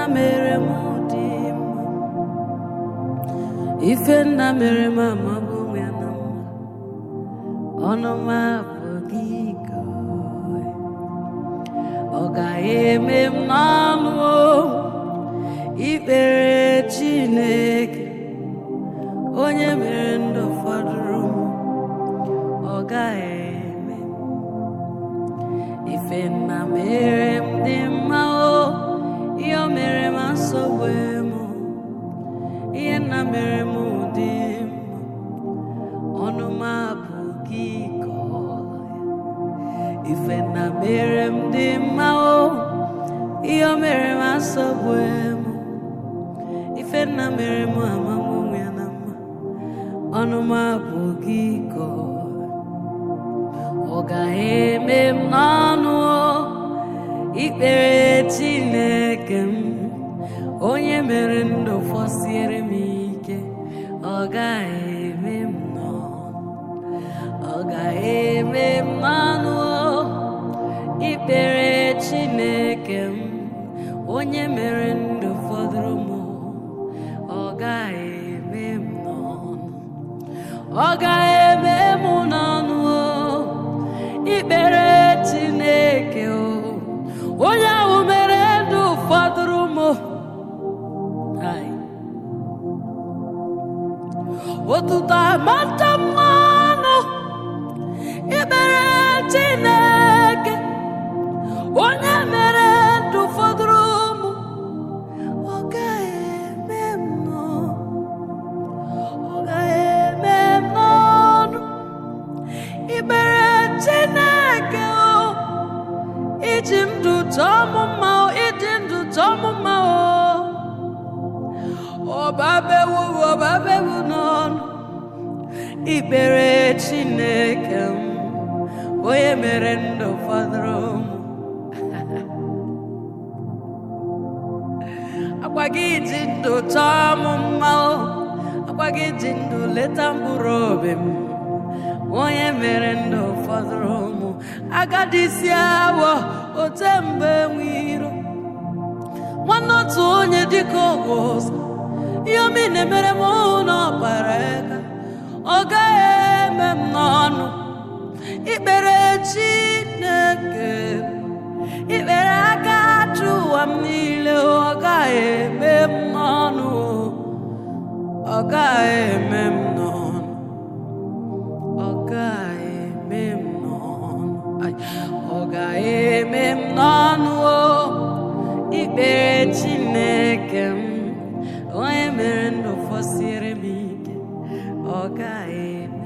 mere m dị mma ife nna mere m amabụ m ya na mma ọnụ m apụghị ịkọ ọ gaghị eme m n'ọnụ o, ikpere Chineke onye mere ndụ fọdụrụ m ọ gaghị eme ife nna mere m dị mma o ihe o mere m nsogbu m ihe nna mere m dị mma ọnụ m abụghị ịkọ ya ife nna mere m dị mma o ihe o mere m nsogbu m ife nna mere m amamụ ya na mma ọnụ m abụghị ịkọ ọ gaghị eme m n'ọnụ o, ikpere Chineke m onye mere ndụ fọsiere m ike ọ gaghị eme m n'ọnụ ọ gaghị eme m n'ọnụ o, ikpere Chineke m onye mere ndụ fọdụrụ m ọ gaghị eme m n'ọnụ ọ gaghị eme m n'ọnụ o ikpere Chineke o onye ahụ mere ndụ fọdụrụ m Hai. otuto amata mmanụ ikpere Chineke onye mere ndụ fọdụrụ m ọ gaghị eme m n'ọnụ ọ gaghị eme m n'ọnụ ikpere Chineke o iji ndụ chọọ m mma o iji ndụ chọọ m mma o ọbabewu ọbabewu n'ọnụ ikpere Chineke m onye mere ndụ fọdụrụ m akwa gị ji ndụ chọọ m mma o akwa gị ji ndụ leta mkpụrụ obi m onye mere ndụ fọdụrụ m agadi isi awọ ote mgbe nwe iro nwanne otu onye dịka ọgwụ ụzọ ihe omi na-emere m n'ọkpara aka ọ gaghị eme m n'ọnụ ikpere Chineke ikpere aka achụ ụwa m niile ọ gaghị eme m n'ọnụ ọ gaghị eme m n'ọnụ ọ gaghị eme m n'ọnụ Ai, ọ gaghị eme m n'ọnụ o ikpere Chineke m onye mere ndụ fọsiere m ike ọ gaghị eme